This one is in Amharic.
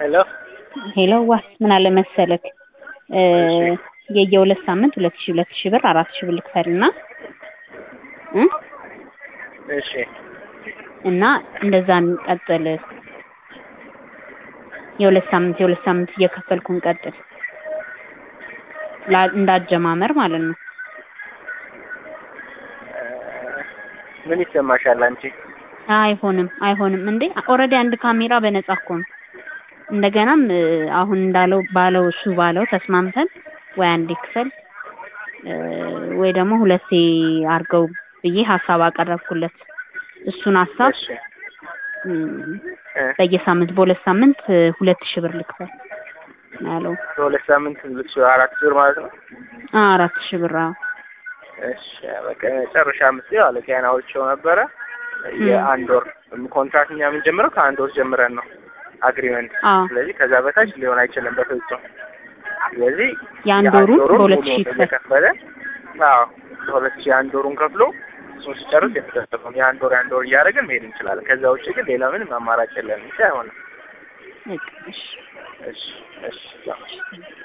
ሄሎ ሄሎ ዋስ ምን አለ መሰለክ እ እሺ። የየሁለት ሳምንት ሁለት ሺህ ሁለት ሺህ ብር አራት ሺህ ብር ልክፈልና እ እሺ እና እንደዛ እንቀጥል። የሁለት ሳምንት የሁለት ሳምንት እየከፈልኩ እንቀጥል ላ- እንዳጀማመር ማለት ነው። እ ምን ይሰማሻል አንቺ? አይሆንም አይሆንም እንዴ ኦልሬዲ አንድ ካሜራ በነጻ እኮ ነው። እንደገናም እ አሁን እንዳለው ባለው እሱ ባለው ተስማምተን ወይ አንዴ ክፈል እ ወይ ደግሞ ሁለቴ አድርገው ብዬ ሀሳብ አቀረብኩለት። እሱን ሀሳብ እሺ እም፣ እ በየሳምንት በሁለት ሳምንት እ ሁለት ሺህ ብር ልክፈል ነው ያለው። በሁለት ሳምንት ልብስ አራት ዙር ማለት ነው። አ አራት ሺህ ብር አዎ። እሺ በቃ መጨረሻ ምስል አለ ጤናዎቸው ነበረ የአንድ ወር ኮንትራክት እኛ የምንጀምረው ከአንድ ወር ጀምረን ነው አግሪመንት። አዎ ስለዚህ ከዛ በታች ሊሆን አይችልም በፍጹም። ስለዚህ የአንድ ወሩን በሁለት ሺህ ይክፈል። እየከፈለ አዎ በሁለት ሺህ አንድ ወሩን ከፍሎ እሱን ሲጨርስ የተሰጠውን የአንድ ወር የአንድ ወር እያደረግን መሄድ እንችላለን። ከዛ ውጭ ግን ሌላ ምንም አማራጭ የለንም። ብቻ አይሆንም። በቃ እሺ። እሺ እሺ ያው